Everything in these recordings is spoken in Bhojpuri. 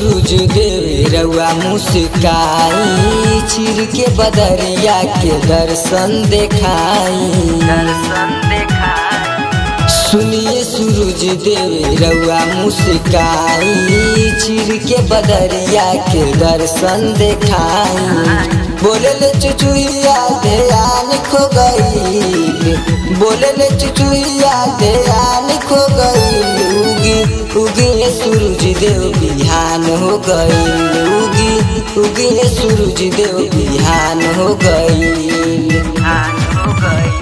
सूरज देव रउआ मुस्काई चिर के बदरिया के दर्शन देखाई दर्शन देखाई सुनिए सूरज देव रउआ मुस्काई चिर के बदरिया के दर्शन देखाई बोले ले चुचुहिया ध्यान खो गई बोले ले चुचुहिया ध्यान खो गई उगी उगी सूरज देव बिहान हो गई उगी उगी सूरज देव बिहान हो गई हान हो गई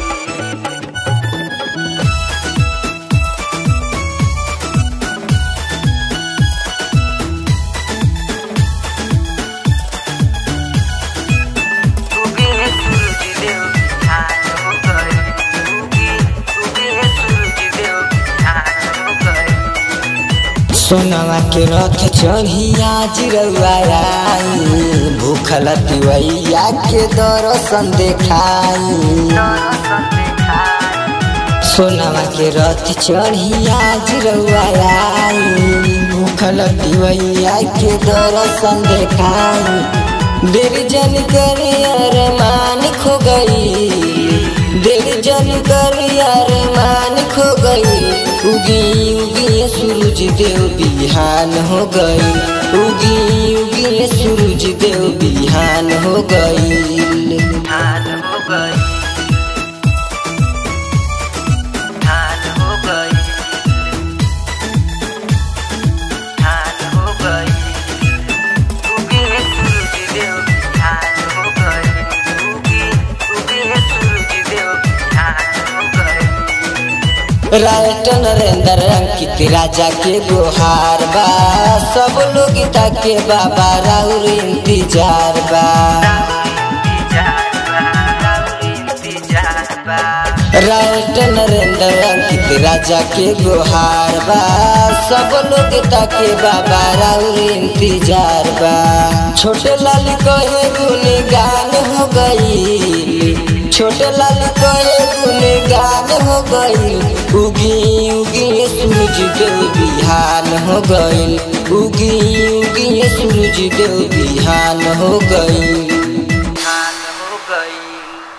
उगे सूरज देव हान हो गई उगे उगे सूरज देव हान हो गई सोनवा के रथ चढ़िया जिरवाई भूखल तिवैया के दर्शन देखाई दर्शन देखाई सोनवा के रथ चढ़िया जिरवाई भूखल तिवैया के दर्शन देखाई देर जन कर अरमान खो गई देर जन कर अरमान खो गई उगी उगी सूरज देव बिहान हो गई उगी उगी सूरज देव बिहान हो गई हान हो गई हान हो गई हान हो गई उगे सूरज देव हान हो गई उगे उगे सूरज देव हान हो गई राष्ट्र नरेंद्र अंकित राजा के गुहार बा सब लोग ताके बाबा राउर इंतजार बा राष्ट्र नरेंद्र अंकित राजा के गुहार बा सब लोग ताके बाबा राउर इंतजार बा छोटे लाल कहे गुनगान हो गई छोटे लाल कहे गुनगान हो गई उगी उगी सूरज देव बिहान हो गई उगी उगी सूरज देव बिहान हो गई हान हो गई